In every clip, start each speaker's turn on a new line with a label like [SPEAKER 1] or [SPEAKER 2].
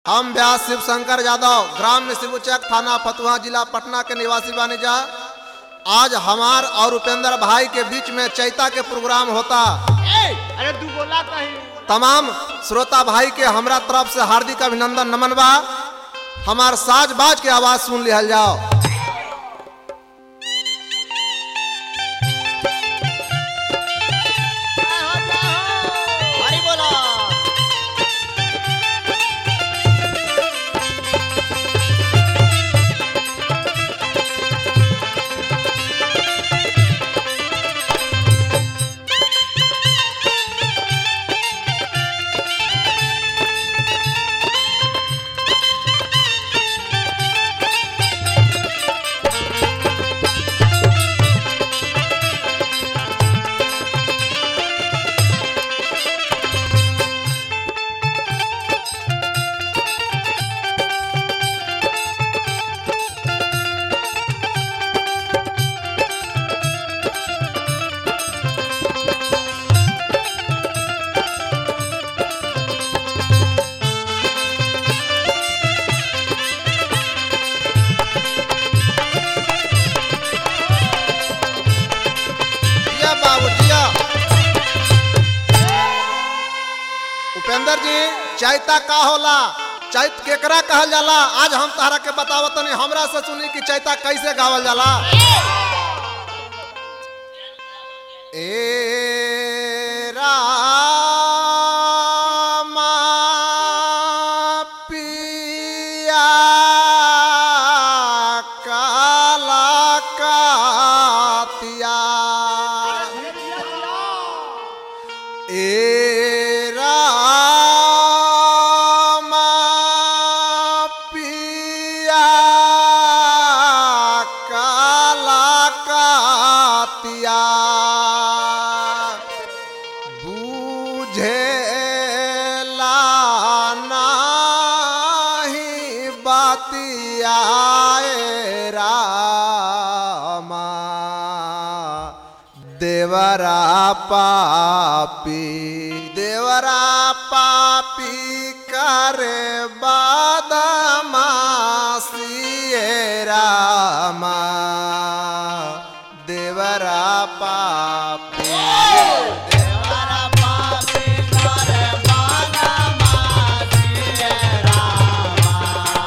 [SPEAKER 1] हम व्यास शिव शंकर यादव ग्राम शिवचक थाना फतुहा जिला पटना के निवासी बानी जा आज हमार और उपेंद्र भाई के बीच में चैता के प्रोग्राम होता
[SPEAKER 2] अरे तू बोला कहीं
[SPEAKER 1] तमाम श्रोता भाई के हमरा तरफ से हार्दिक अभिनंदन नमन बा हमार साज बाज के आवाज सुन लिहल जाओ
[SPEAKER 2] हरी बोला
[SPEAKER 1] जिया बाबू जिया उपेंद्र जी चैता का होला चैत केकरा कहल जाला आज हम तहरा के बतावत तनी हमरा से सुनी कि चैता कैसे गावल जाला ए रामा पिया काला कातिया ए रामा पिया काला कातिया बुझेला नाही बातिया ए रामा देवरा पापी देवरा पापी करे बादमासी ए रामा देवरा पापी
[SPEAKER 2] देवरा पापी करे बाला मासी ए रामा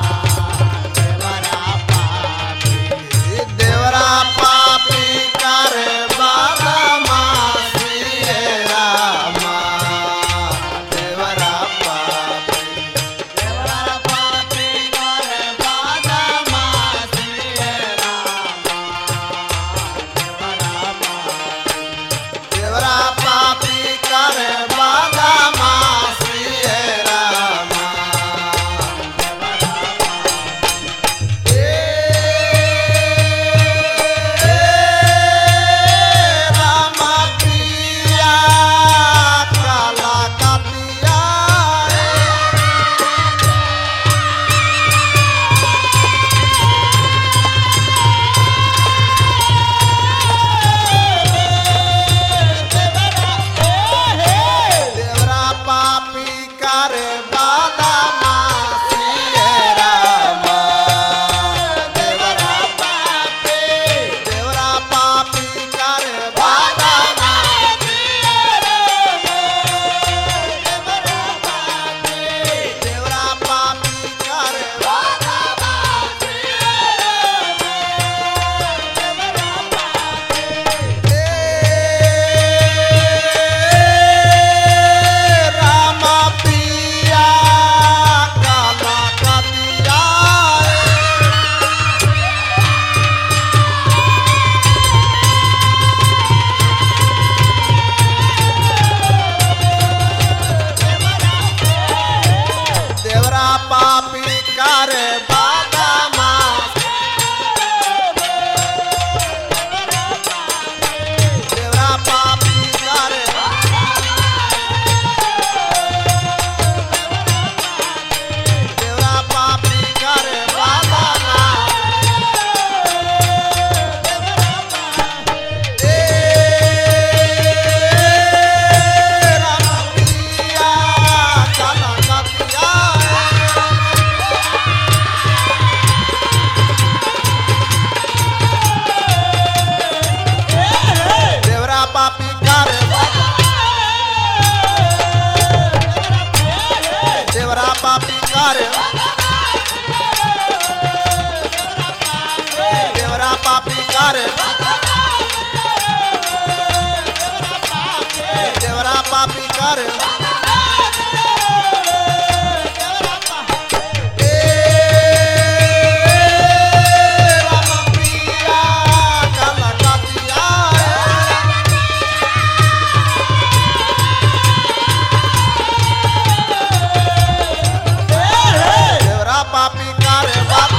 [SPEAKER 2] देवरा पापी
[SPEAKER 1] देवरा पापी करे बादमासी ए रामा देवरा पापी
[SPEAKER 2] देवरा पापी करे बाला मासी ए रामा देवरा पापी
[SPEAKER 1] देवरा पापी करे बादमासी ए रामा रामा पिया काला कातिया देवरा पापी करे बादमासी ए रामा देवरा पापी देवरा पापी करे बादमासी देवरा पापी करे रामा पिया काला कातिया देवरा पापी करे बादामा देवरा पापी करे देवरा पापी करे बादामा ए रामा पिया काला कातिया पापी कर देवरा पापी कर देवरा पापी कर ए राम प्रिया कलकतिया देवरा पापी कर बाप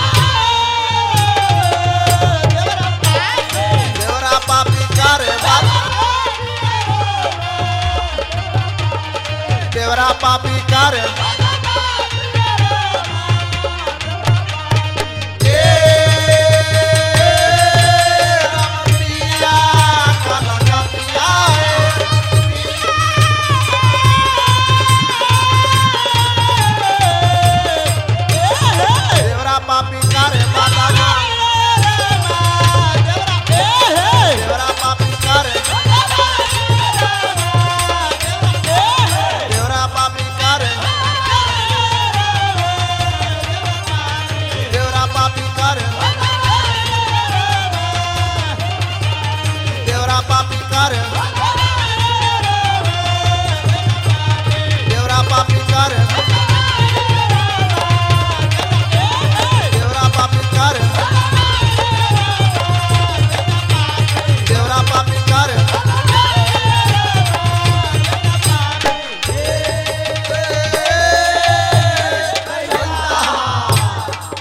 [SPEAKER 1] देवरा पापी कर बाप देवरा पापी कर